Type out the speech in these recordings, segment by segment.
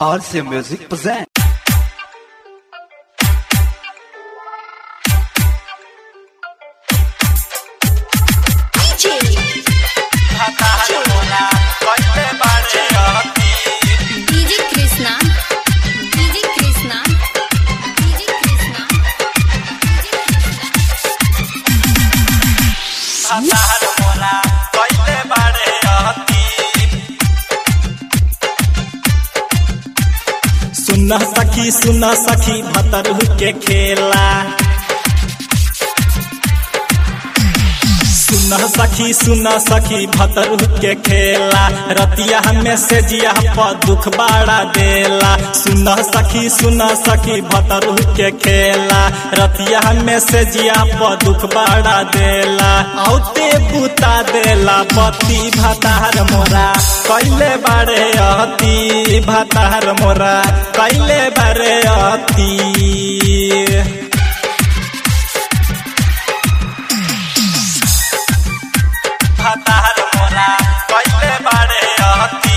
RC Music present. DJ Krishna DJ Krishna DJ Krishna सुना सखी सुना सखी भतरू के खेला सुना सखी सुना सखी भतरू के खेला रतिया हमें से जिया पर दुख बाड़ा देला सुना सखी सुना सखी भतरू के खेला रतिया हमें से जिया पर दुख बाड़ा देला औते बुता देला पति भतार मोरा कैले बारे अति भतार मोरा कैले बारे अति भतार मोरा कैले बारे अति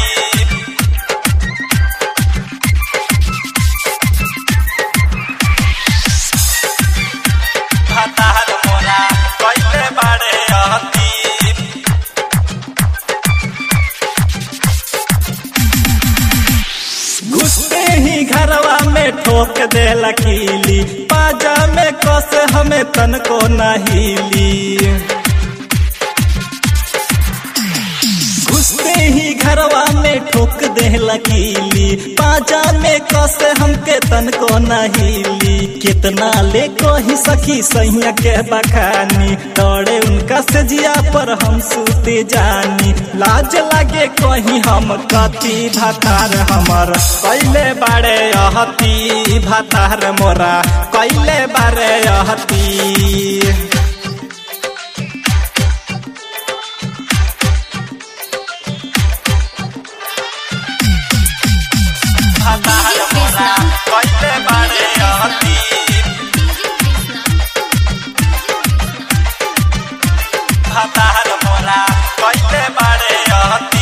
भतार मोरा कैले बारे अति घुसते ही घरवा में ठोक दे लकीली पाजा में कस हमें तन को नहीली घुसते ही घरवा में ठोक दे लकीली पाजा में कस हमके तन को नहीली कितना ले कोही सखी सैया के बखानी तोड़े उनका सजिया पर हम सूते जानी लाज लागे कहीं हम कति भातार हमर कैले बारे अहती भातार मोरा कैले बारे अहती भातार मोरा कैले बारे अहती भातार मोरा कैले बारे अहती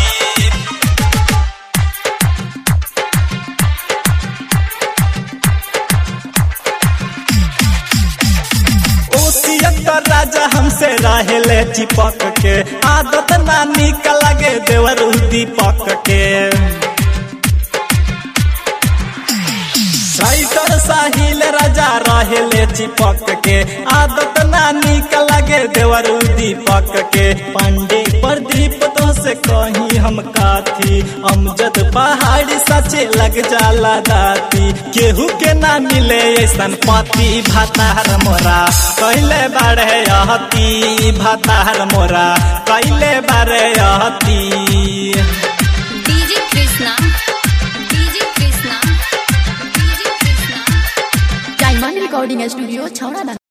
ओसियत राजा हमसे रहेले चिपक के आदत नानी का लगे देवर दीपक के राइटर साहिल राजा रहेले चिपक के आदत नानी का लगे देवर दीपक के पांडे प्रदीप तो से कहीं हम काथी अमजद पहाड़ी सचे लग जाला दाती केहू के ना मिले ऐसन पति भातार मोरा कैले बारे अहती भातार मोरा कैले बारे अहती DJ Krishna DJ Krishna DJ Krishna diamond recording studio छौड़ा